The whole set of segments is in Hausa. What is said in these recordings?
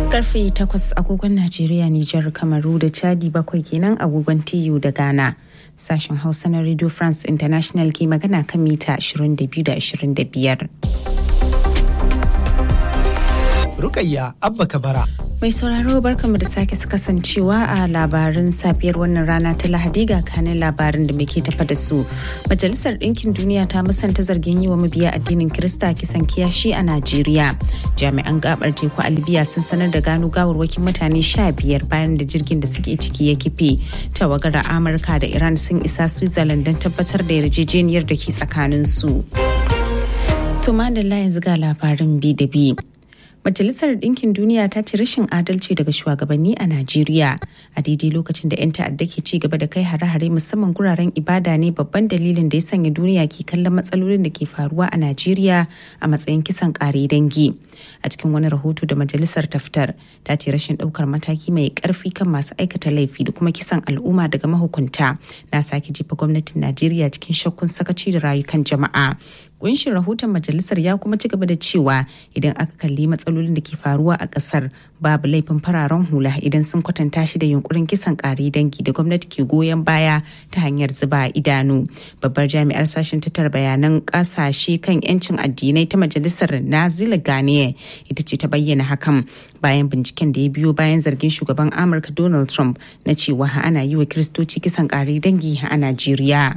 karfe 8 agogon Najeriya, Nijar, Kamaru da Chadi bakwai kenan agogon TU da Ghana. Sashen Hausa na Radio France International ke magana kan mita 22 da 25. Rukayya Abba Kabara. Mai sauraro barkamu da sake kasancewa a labarin safiyar wannan rana ta Lahadi ga kanin labarin da muke tafa da su. Majalisar Ɗinkin Duniya ta musanta zargin yi wa mabiya addinin Kirista kisan kiyashi a Najeriya. Jami'an gabar teku a Libya sun sanar da gano gawarwakin mutane sha biyar bayan da jirgin da suke ciki ya kife. Tawagar Amurka da Iran sun isa Switzerland don tabbatar da yarjejeniyar da ke tsakanin su. Tuma da yanzu ga labarin bi da bi. Majalisar Ɗinkin Duniya ta ce rashin adalci daga shugabanni a Najeriya a daidai lokacin da 'yan ta'adda ke ci gaba da kai hare-hare musamman guraren ibada ne babban dalilin da ya sanya duniya ke kallon matsalolin da ke faruwa a Najeriya a matsayin kisan ƙare dangi. A cikin wani rahoto da majalisar ta fitar ta ce rashin ɗaukar mataki mai ƙarfi kan masu aikata laifi da kuma kisan al'umma daga mahukunta na sake jefa gwamnatin Najeriya cikin shakkun sakaci da rayukan jama'a. Kunshin rahoton majalisar ya kuma ci gaba da cewa idan aka kalli matsalolin da ke faruwa a kasar babu laifin fararen hula idan sun kwatanta shi da yunkurin kisan kare dangi da gwamnati ke goyon baya ta hanyar zuba idanu. Babbar jami'ar sashen tattara bayanan kasashe kan 'yancin addinai ta majalisar Nazila Ghanaian ita ce ta bayyana hakan bayan binciken da ya biyo bayan zargin shugaban Amurka Donald Trump na cewa ana yi wa Kiristoci kisan kare dangi a Najeriya.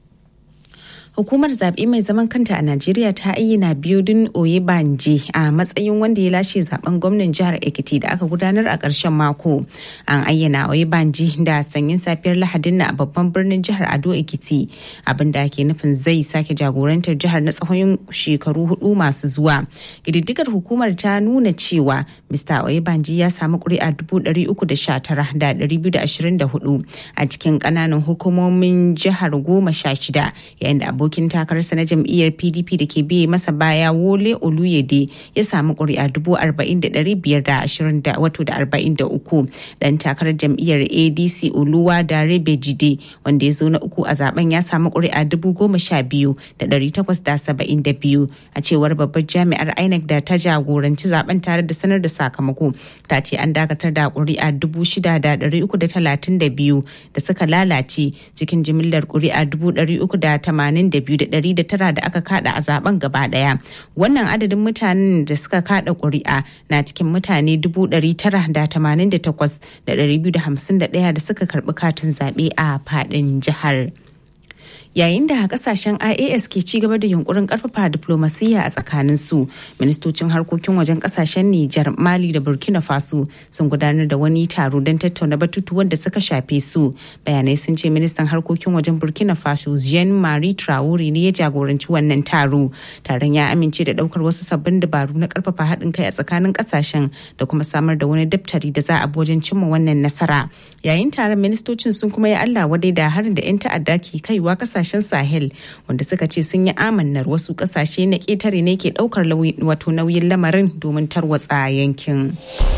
hukumar zaɓe mai zaman kanta a najeriya ta ayyana biyodin oyebanje a matsayin wanda ya lashe zaben gwamnan jihar ekiti da aka gudanar a ƙarshen mako an ayyana oyebanje da sanyin safiyar lahadin na a babban birnin jihar ado ekiti abinda ake nufin zai sake jagorantar jihar na tsawon shekaru hudu masu zuwa ƙididdigar hukumar ta nuna cewa mr oyebanje ya samu ƙuri'a dubu ɗari uku da sha tara da ɗari biyu da ashirin da hudu a cikin ƙananan hukumomin jihar goma sha shida yayin da abokin takararsa na jam'iyyar pdp da ke biye masa baya wole oluyede ya samu ƙuri'a dubu arba'in da ɗari biyar da ashirin da wato da arba'in da uku dan takarar jam'iyyar adc oluwa da rebe jide wanda ya zo na uku a zaben ya samu ƙuri'a dubu goma sha biyu da ɗari takwas da saba'in da biyu a cewar babbar jami'ar inec da ta jagoranci zaben tare da sanar da sakamako ta ce an dakatar da ƙuri'a dubu shida da ɗari uku da talatin da biyu da suka lalace cikin jimillar ƙuri'a dubu ɗari uku da tamanin da biyu da ɗari da tara da aka kada a zaben gaba ɗaya wannan adadin mutanen da suka kada ƙuri'a na cikin mutane dubu ɗari tara da tamanin da takwas da ɗari biyu da hamsin da ɗaya da suka karɓi katin zaɓe a faɗin jihar. yayin da kasashen ias ke ci gaba da yunkurin karfafa diplomasiyya a tsakanin su ministocin harkokin wajen kasashen nijar mali da burkina faso sun gudanar da wani taro don tattauna batutuwan da suka shafe su bayanai sun ce ministan harkokin wajen burkina faso jean marie traore ne ya jagoranci wannan taro taron ya amince da daukar wasu sabbin dabaru na karfafa haɗin kai a tsakanin kasashen da kuma samar da wani daftari da za a bi wajen cimma wannan nasara yayin taron ministocin sun kuma yi allah wadai da harin da 'yan ta'adda ke kaiwa kasashen kasashen sahel wanda suka ce sun yi amannar wasu kasashe na ƙetare ne ke ɗaukar wato nauyin lamarin domin tarwatsa yankin.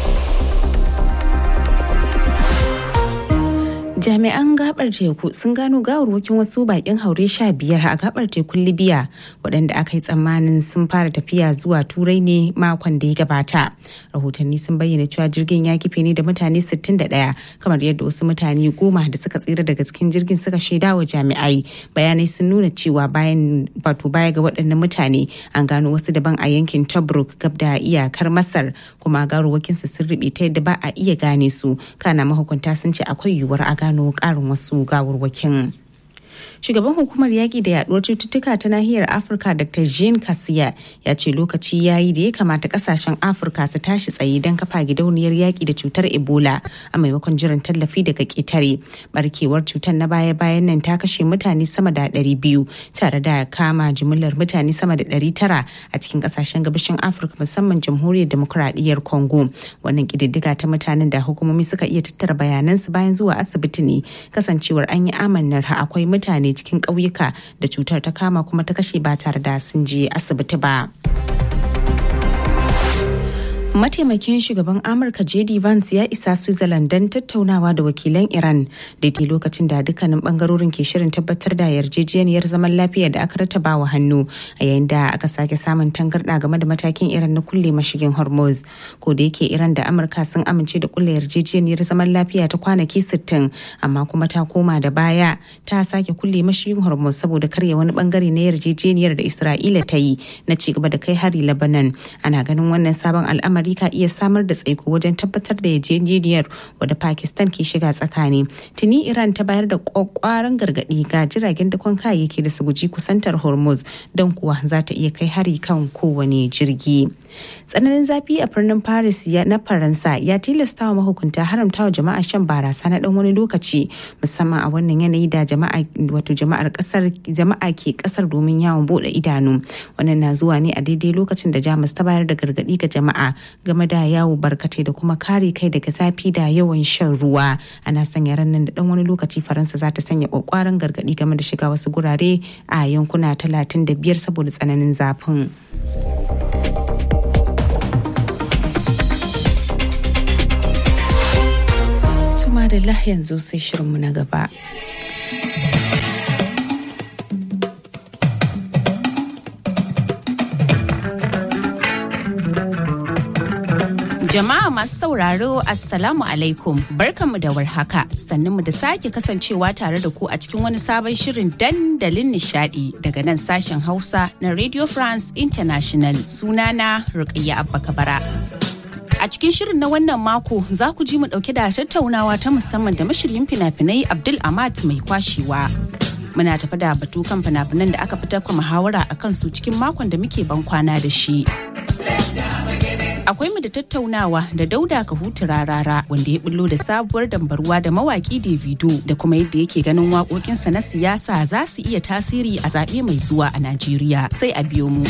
jami'an gabar teku sun gano gawarwakin wasu bakin haure sha biyar a gabar tekun libya waɗanda aka yi tsammanin sun fara tafiya zuwa turai ne makon da ya gabata rahotanni sun bayyana cewa jirgin ya kife ne da mutane 61 kamar yadda wasu mutane goma da suka tsira daga cikin jirgin suka shaida wa jami'ai bayanai sun nuna cewa bayan wato baya ga waɗannan mutane an gano wasu daban a yankin tobruk gab da iyakar masar kuma gawarwakinsu sun riɓe ta yadda ba a iya gane su kana mahukunta sun ce akwai yiwuwar a gano karin wasu gawarwakin. shugaban hukumar yaƙi da yaduwar cututtuka ta nahiyar afirka dr jean kasiya ya ce lokaci ya yi da ya kamata kasashen afirka su tashi tsaye don kafa gidauniyar yaƙi da cutar ebola a maimakon jiran tallafi daga ƙetare barkewar cutar na baya-bayan nan ta kashe mutane sama da ɗari biyu tare da kama jimillar mutane sama da ɗari tara a cikin kasashen gabashin afirka musamman jamhuriyar demokuraɗiyyar congo wannan ƙididdiga ta mutanen da hukumomi suka iya tattara bayanansu bayan zuwa asibiti ne kasancewar an yi amannar akwai mutane cikin ƙauyuka da cutar ta kama kuma ta kashe ba tare da sun je asibiti ba. Mataimakin shugaban Amurka JD Vance ya isa Switzerland don tattaunawa da wakilan Iran daidai lokacin da dukkanin bangarorin ke shirin tabbatar da yarjejeniyar zaman lafiya da aka rataba wa hannu a yayin da aka sake samun tangarɗa game da matakin Iran na kulle mashigin Hormuz. Ko da yake Iran da Amurka sun amince da kulle yarjejeniyar zaman lafiya ta kwanaki 60 amma kuma ta koma da baya ta sake kulle mashigin Hormuz saboda karya wani bangare na yarjejeniyar da Isra'ila ta yi na ci gaba da kai hari Lebanon. Ana ganin wannan sabon al'amari ka iya samar da tsaiko wajen tabbatar da yarjejeniyar wadda Pakistan ke shiga tsakani. Tuni Iran ta bayar da kwakwaran gargadi ga jiragen dakon kayayyaki da su guji kusantar Hormuz don kuwa za ta iya kai hari kan kowane jirgi. Tsananin zafi a birnin Paris na Faransa ya tilasta wa mahukunta haramta wa jama'a shan barasa na dan wani lokaci musamman a wannan yanayi da jama'a wato jama'ar kasar jama'a ke kasar domin yawon bude idanu. Wannan na zuwa ne a daidai lokacin da Jamus ta bayar da gargadi ga jama'a game da yawo barkatai da kuma kare kai daga zafi da yawan shan ruwa ana sanya ran nan da dan wani lokaci faransa za ta sanya kwakwaran gargadi game da shiga wasu gurare a yankuna talatin da biyar saboda tsananin zafin tuma da yanzu sai shirinmu na gaba Jama'a masu sauraro Assalamu alaikum barkanmu da warhaka mu da sake kasancewa tare da ku a cikin wani sabon shirin dandalin nishadi daga nan sashen Hausa na Radio France International sunana Rukayya Abba Kabara. A cikin shirin na wannan mako za ku ji mu dauke da tattaunawa ta musamman da mashiryin fina-finai Abdul Amat mai kwashewa. Muna tafi da batu kan fina-finan da aka fitar kwa muhawara a kansu cikin makon da muke ban kwana da shi. akwai mu da tattaunawa da dauda kahutu rarara wanda ya bullo da sabuwar dambarwa da mawaki davido da kuma yadda yake ganin waƙoƙinsa na siyasa za su iya tasiri a zaɓe mai zuwa a najeriya sai a biyo mu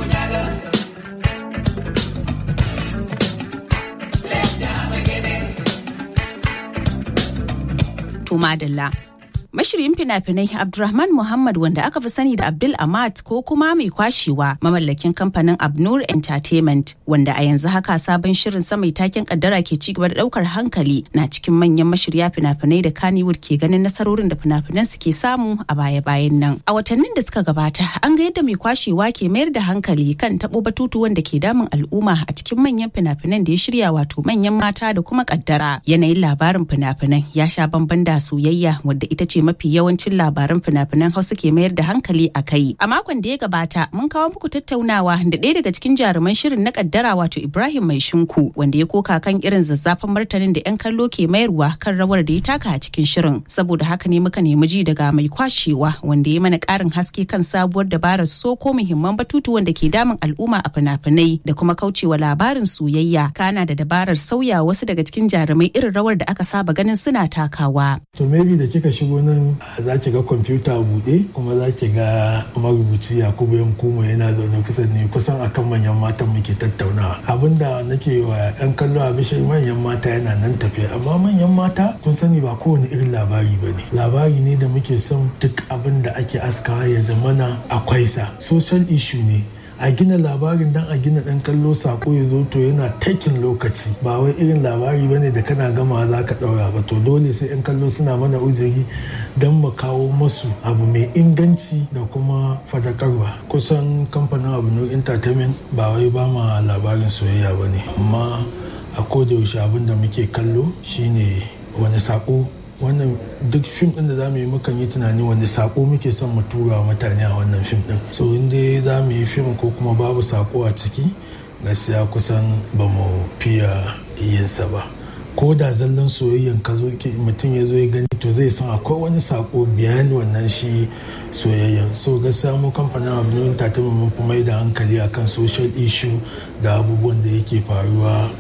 to madalla Mashirin fina-finai Abdulrahman Muhammad wanda aka fi sani da Abdul Amat ko kuma mai kwashewa mamallakin kamfanin Abnur Entertainment wanda a yanzu haka sabon shirin sa mai taken kaddara ke ci gaba da daukar hankali na cikin manyan mashirya fina-finai da Kannywood ke ganin nasarorin da fina-finan su ke samu a baya-bayan nan. A watannin da suka gabata an ga yadda mai kwashewa ke mayar da hankali kan tabo batutuwan da ke damun al'umma a cikin manyan fina-finan da ya shirya wato manyan mata da kuma kaddara. Yanayin labarin fina-finan ya sha bamban da soyayya wadda ita ce mafi yawancin labaran fina-finan hausa ke mayar da hankali a kai a makon da ya gabata mun kawo muku tattaunawa da ɗaya daga cikin jaruman shirin na kaddara wato ibrahim mai shinku wanda ya koka kan irin zazzafan martanin da 'yan kallo ke mayarwa kan rawar da ya taka a cikin shirin saboda haka ne muka nemi ji daga mai kwashewa wanda ya mana ƙarin haske kan sabuwar dabarar soko muhimman batutuwan da ke damun al'umma a fina-finai da kuma kaucewa labarin soyayya kana da dabarar sauya wasu daga cikin jarumai irin rawar da aka saba ganin suna takawa. To maybe da kika shigo nan za ki ga kwamfuta buɗe kuma za ki ga marubuci Yakubu Yankumo yana zaune kusa ne kusan akan manyan matan muke tattaunawa. Abin da nake wa 'yan kallo a bishir manyan mata yana nan tafiya amma manyan mata kun sani ba kowane irin labari ba ne. Labari ne da muke son duk abin da ake askawa ya zamana akwai sa. Social issue ne. a gina labarin dan a gina dan kallo sako ya zo to yana takin lokaci ba wai irin labari bane da kana gama za ka daura ba to dole sai yan kallo suna mana uzuri don mu kawo masu abu mai inganci da kuma fadakarwa kusan kamfanin abu entertainment ba wai ba ma labarin soyayya ba ne amma a kodayaushe abin da muke kallo shine wani sako wannan duk fim din da za mu yi mukan yi tunani wani sako muke son mu tura wa mutane a wannan fim din so in dai za mu yi fim ko kuma babu sako a ciki gaskiya kusan ba mu fiya yinsa ba ko da zallan soyayyan ka zo mutum ya zo ya gani to zai san akwai wani sako biyan wannan shi soyayyan so gaskiya mu kamfanin abu entertainment mun fi mai da hankali akan social issue da abubuwan da yake faruwa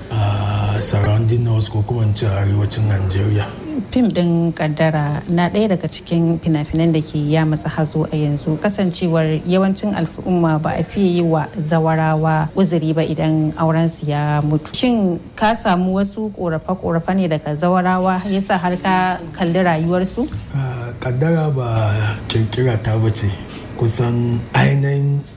a surrounding us ko kuma ce arewacin Najeriya. fim din kaddara na ɗaya daga cikin fina-finan da ke ya matsa hazo a yanzu kasancewar yawancin al'umma ba a fiye yi wa zawarawa uzuri ba idan aurensu ya mutu shin ka samu wasu korafe-korafe ne daga zawarawa yasa har ka kalli rayuwarsu kaddara ba kirkira ta bace kusan ainihin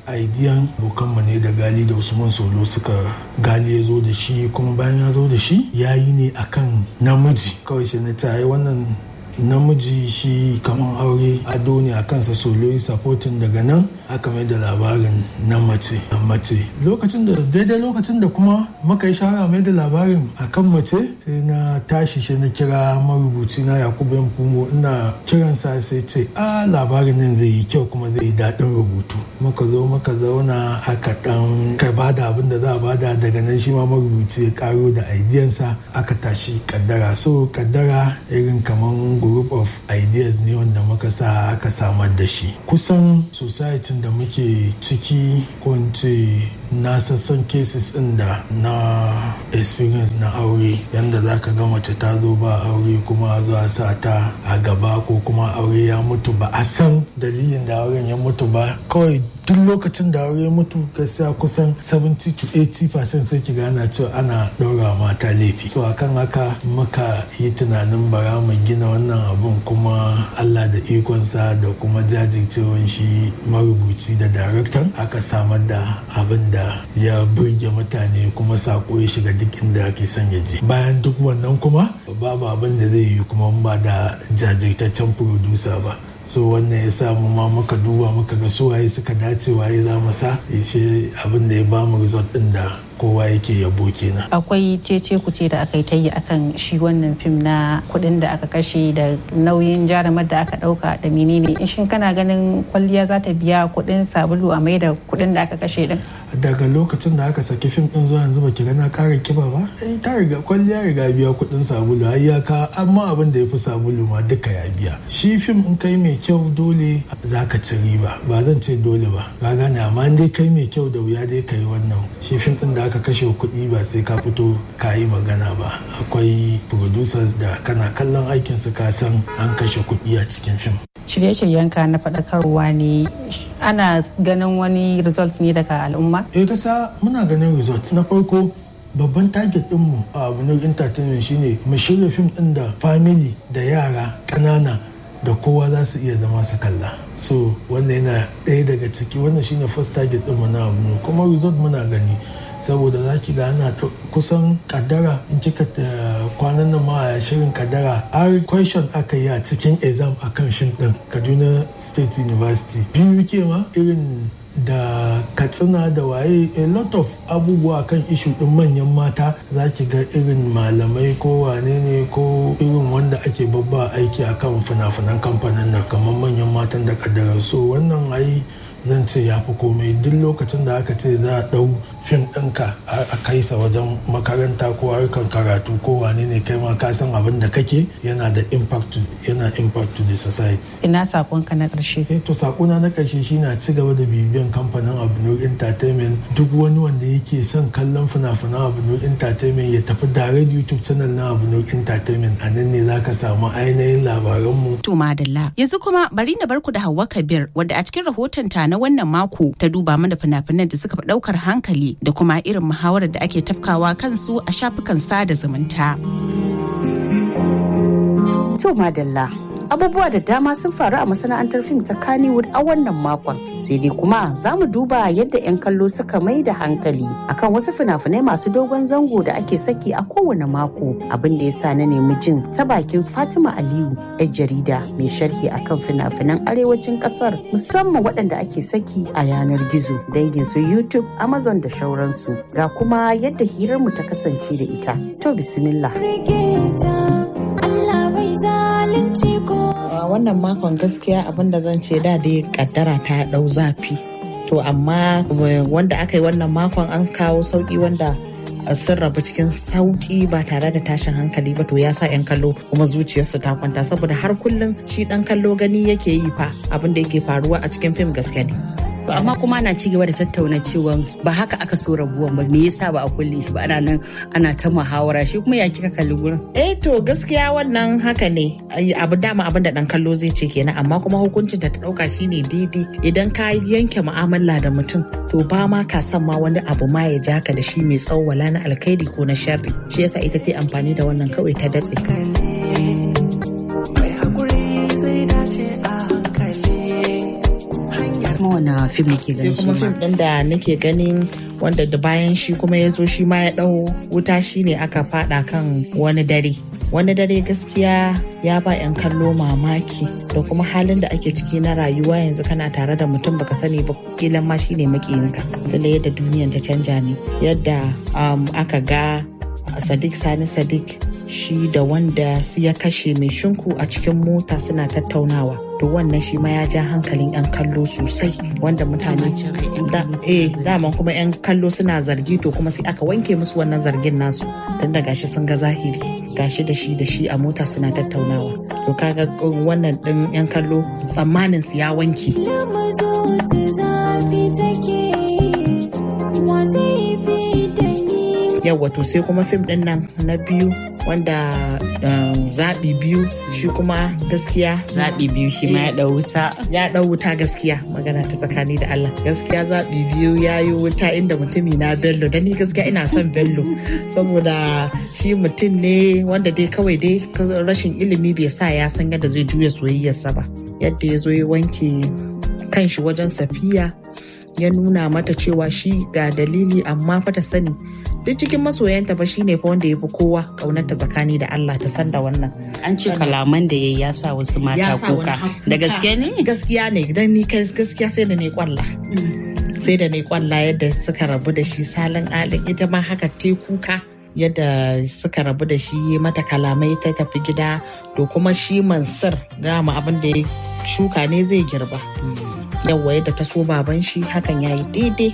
aidiyan bokanmu ne da gali da usman solo suka gali ya zo da shi kuma bayan ya zo da shi ya yi ne akan namiji kawai shi na ta yi wannan namiji shi kamar aure ado ne a kansa solo supporting daga nan aka mai da labarin na mace mace lokacin da daidai lokacin da kuma muka yi shawara mai da labarin akan mace sai na tashi shi na kira marubuci na yakubu yan fumo ina kiransa sai ce a labarin nan zai yi kyau kuma zai yi daɗin rubutu muka zo muka zauna aka dan ka bada abin da za a bada daga nan shi ma marubuci ya karo da aidiyansa aka tashi kaddara so kaddara irin kaman group of ideas ne wanda muka sa aka samar da shi kusan society da muke ciki ko ce na sassan cases din da na experience na aure yadda za ka ga mace ta zo ba aure kuma zuwa sa ta a gaba ko kuma aure ya mutu ba a san dalilin da auren ya mutu ba kawai duk lokacin da aure mutu gaskiya kusan 70 to 80% sai ki gana cewa ana ɗaura mata laifi so akan haka muka yi tunanin bara mu gina wannan abun kuma allah da ikonsa da kuma jajircewan shi marubuci da daraktan aka samar da abin da ya burge mutane kuma sako ya shiga duk inda ake son ya je bayan duk wannan kuma babu abin da zai yi kuma ba da jajirtaccen producer ba so wannan ya sa mu ma muka duba muka ga su waye suka dace waye za mu sa shi abin da ya bamu result din da kowa yake yabo kenan. Akwai cece kuce da aka yi ta yi akan shi wannan fim na kuɗin da aka kashe da nauyin jarumar da aka ɗauka da menene in shin kana ganin kwalliya za ta biya kuɗin sabulu a mai da kuɗin da aka kashe din. Daga lokacin da aka saki fim ɗin zuwa yanzu baki gana ƙara kiba ba, ai ta riga kwalliya riga biya kuɗin sabulu ai ya ka amma abin da ya fi sabulu ma duka ya biya. Shi fim in kai mai kyau dole za ka ci riba ba zan ce dole ba ka gane amma dai kai mai kyau da wuya dai ka yi wannan shi fim ɗin da aka kashe kuɗi ba sai ka fito ka yi magana ba akwai producers da kana kallon aikinsu ka san an kashe kuɗi a cikin fim shirye-shiryenka na faɗakarwa ne ana ganin wani result ne daga al'umma? eh kasa muna ganin result na farko babban target dinmu a abu entertainment shine mu shirya fim ɗin da family da yara ƙanana da kowa za su iya zama su kalla so wannan yana ɗaya daga ciki wannan shine first target ɗinmu na abu kuma result muna gani saboda za ki ga ana kusan kaddara in kika kwanan nan ma a shirin kaddara har question aka yi a cikin exam akan shin din kaduna state university biyu ke ma irin da katsina da waye a lot of abubuwa kan ishu din manyan mata za ki ga irin malamai ko wane ne ko irin wanda ake babba aiki akan fina-finan kamfanin nan kamar manyan matan da kaddarar so wannan ai zan ce ya fi komai duk lokacin da aka ce za a ɗau fim ɗinka a kai sa wajen makaranta ko harkar karatu ko wane ne kai ma ka san abin da kake yana da impact yana impact to the society. Ina sakonka na ƙarshe. Eh to sakona na ƙarshe shine a ci gaba da bibiyan kamfanin Abnur Entertainment duk wani wanda yake son kallon fina-finan Abnur Entertainment ya tafi direct YouTube channel na Abnur Entertainment a nan ne zaka samu ainihin labaranmu. To madalla yanzu kuma bari na barku da Hauwa Kabir wadda a cikin rahoton ta na wannan mako ta duba mana fina-finan da suka fi ɗaukar hankali da kuma irin muhawarar da ake tafkawa kansu a shafukan sada zumunta. To madalla abubuwa da dama sun faru a masana'antar fim ta Kannywood a wannan makon sai dai kuma za mu duba yadda 'yan kallo suka mai da hankali akan wasu fina-finai masu dogon zango da ake saki a kowane mako abin da ya sa na nemi jin ta bakin Fatima Aliyu 'yar jarida mai sharhi akan fina-finan arewacin kasar musamman waɗanda ake saki a yanar gizo dangin su YouTube, Amazon da shauransu ga kuma yadda hirarmu ta kasance da ita. To bismillah. wannan makon gaskiya abin da zan ce da dai kaddara ta dau zafi to amma wanda aka yi wannan makon an kawo sauki wanda sun rabu cikin sauki ba tare da tashin hankali ba to ya sa 'yan kallo kuma zuciyarsu ta kwanta saboda har kullum shi dan kallo gani yake yi fa abin da yake faruwa a cikin fim gaskiya ne To amma kuma ana ci gaba da tattauna cewa ba haka aka so rabuwan ba me yasa ba a kulle shi ba ana nan ana ta muhawara shi kuma ya kika kalli gurin. Eh to gaskiya wannan haka ne abu dama abin da dan kallo zai ce kenan amma kuma hukuncin da ta dauka shine daidai idan ka yanke mu'amala da mutum to ba ma ka san ma wani abu ma ya jaka da shi mai tsawo wala na alkhairi ko na sharri shi yasa ita ta amfani da wannan kawai ta datse. kuma wani fim ne ke sai ganin shi kuma fim ma din da nake ganin wanda da bayan shi kuma ya zo shi ma ya dau wuta shine aka fada kan wani dare wani dare gaskiya ya ba 'yan kallo mamaki da kuma halin da ake ciki na rayuwa yanzu kana tare da mutum baka sani ba kilan ma shine makiyinka lalle yadda duniyan ta canja ne yadda um, aka ga sadiq sani sadiq shi da wanda su ya kashe mai shinku a cikin mota suna tattaunawa to wannan shi ma ya ja hankalin 'yan kallo sosai wanda mutane Dama can ai 'yan da, kallo suna eh zargi. daman kuma 'yan kallo suna zargi to kuma sai aka wanke musu wannan zargin nasu tun da gashi sun ga zahiri gashi da shi da shi a mota suna tattaunawa to kaga wannan din 'yan kallo tsammanin su ya wanke yawa to sai kuma fim din nan na biyu wanda um, zaɓi biyu shi kuma gaskiya zaɓi biyu shi ma ya ɗau wuta ya ɗau wuta gaskiya magana ta tsakani da Allah gaskiya zaɓi biyu ya yi wuta inda mutumi na bello da ni gaskiya ina son bello saboda shi mutum ne wanda dai kawai dai rashin ilimi bai sa ya san yadda zai juya soyayyarsa ba yadda ya zo ya wanke kanshi wajen safiya ya nuna mata cewa shi ga dalili amma fa ta sani duk cikin masoyanta fa shine fa wanda ya fi kowa kaunarta tsakani da Allah ta san da wannan an ce kalaman da ya ya sa wasu mata kuka da gaske ne gaskiya ne dan ni kai gaskiya sai da ne kwalla sai da ne kwalla yadda suka rabu da shi salin alin ita ma haka te kuka yadda suka rabu da shi mata kalamai ta tafi gida to kuma shi mansur gama abin da ya shuka ne zai girba yawwa yadda ta so baban shi hakan ya yi daidai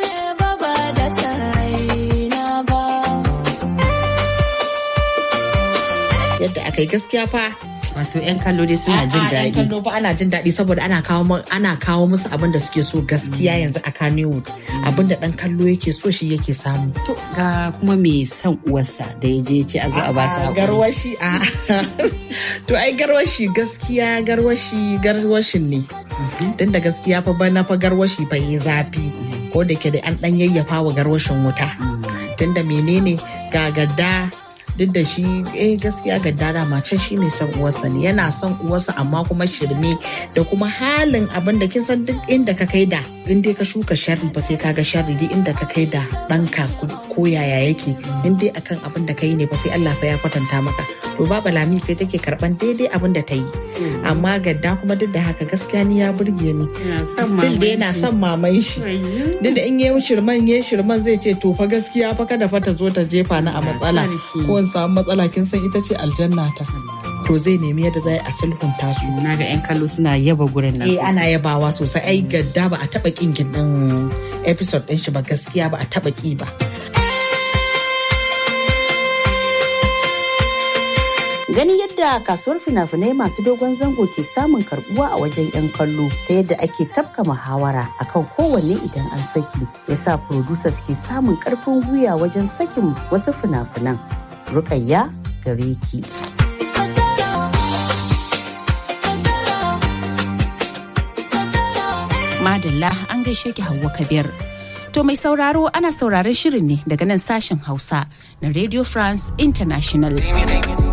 yadda aka yi gaskiya fa wato 'yan kallo dai suna jin A'a, 'yan daɗi kallo fa ana jin daɗi saboda ana kawo mu- ana kawo musu abin da suke so gaskiya yanzu a Kannywood abin da ɗan kallo yake so shi yake samu to ga kuma mai son uwarsa da ya je ya ce a zo a bata A'a, haƙuri. garwashi a to ai garwashi gaskiya garwashi garwashin ne tun da gaskiya fa bana fa garwashi fa yi zafi ko da ke da an dan yayyafa wa garwashin wuta tun da menene ga gadda duk da shi eh gaskiya gadda da macen shi mai son uwarsa ne yana son uwarsa amma kuma shirme da kuma halin abin da kin san duk inda ka kai da in dai ka shuka sharri ba sai ka ga sharri duk inda ka kai da ɗanka ko yaya yake in dai akan abin da ka yi ne ba sai Allah fa ya kwatanta maka to baba lami sai take karban daidai abin da ta yi amma gadda kuma duk da haka gaskiya ni ya burge ni Yana son still maman dai yana shi. son maman shi duk da in yi shirman yi shirman zai ce to fa gaskiya fa kada fa ta zo ta jefa ni a matsala sarki. ko in samu matsala kin san ita ce aljanna ta to zai nemi yadda za a sulhunta su na ga 'yan kallo suna yaba gurin nan eh ana sosai. yabawa sosai ai gadda ba a taba kin gindin episode din shi ba gaskiya ba a taba ki ba Gani yadda kasuwar fina-finai masu dogon zango ke samun karbuwa a wajen 'yan kallo ta yadda ake tafka muhawara akan kowanne idan an saki yasa producers ke samun karfin gwiwa wajen sakin wasu fina-finan. Rukayya gare ki. Madalla an gaishe ki Hauwa Kabir. To mai sauraro ana sauraron shirin ne daga nan sashen Hausa na Radio France International.